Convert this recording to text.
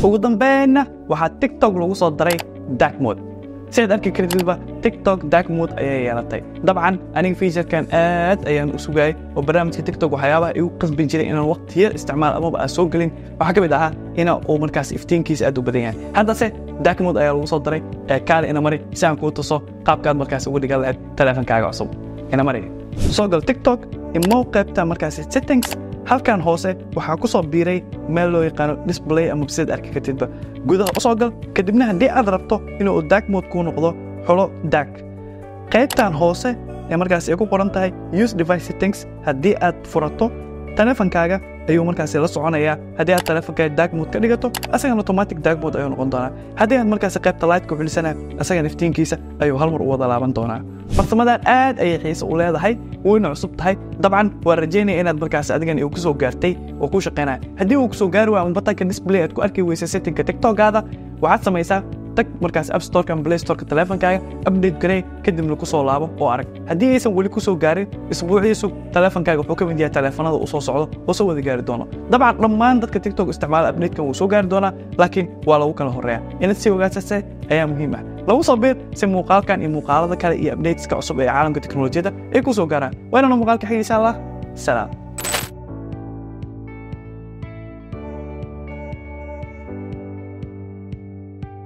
ugu dambeynna waxaa tiktok lagu soo daray dark mode sidaad arki kartidba tiktok dark mode ayay yeelatay dabcan aniga featurekan aad ayaan u sugayay oo barnaamijka tiktok waxyaabaha igu qasbin jiray inaan waqti yar isticmaal amaba aan soo gelin waxaa ka mid ahaa ina uu markaas iftiinkiisa aad u badan yahay haddase dark mode ayaa lagu soo daray ee kaale ina mari si aan kuu tuso qaabkaad markaas ugu dhigan lahayd taleefankaaga cusub ina mari soo gal tiktok imow qaybta markaas settings halkan hoose waxaa ku soo biiray meel loo yaqaano display ama sidaad arki kartidba gudaha u soo gal kadibna haddii aad rabto inuu dark mode kuu noqdo xulo dark qaybtan hoose ee markaas ay ku qoran tahay use device settings haddii aad furato taleefankaaga ayuu markaas la soconayaa haddii aad taleefankaaga dark mode ka dhigato asagana automatic dark mode ayuu noqon doonaa haddii aad markaas qaybta light ku xulisana asagana iftiinkiisa ayuu hal mar u wada laaban doonaa farsamadan aad ayay xiise u leedahay wayna cusub tahay dabcan waan rajaynaya inaad markaas adigan uu ku soo gaartay oo ku shaqaynaya haddii uu ku soo gaari waayo batanka display aad ku arki weysa settingka tiktokaada waxaad samaysaa tag markaas app storeka ama play storeka taleefankaaga update garee kadibna ku soo laabo oo arag haddii aysan weli ku soo gaarin isbuuciisu taleefankaaga wuxuu ka mid yahay taleefanada uu soo socdo oo soo wada gaari doono dabcan dhammaan dadka tiktok isticmaala updatekan wuu soo gaari doonaa laakiin waa lagu kala horeeya inaad si ogaasase ayaa muhiim ah lagu soo biir si muuqaalkan iyo muuqaalada kale iyo updateska cusub ee caalamka teknolojiyadda ay ku soo gaaraan waynana muuqaalka xiga insha allah salaam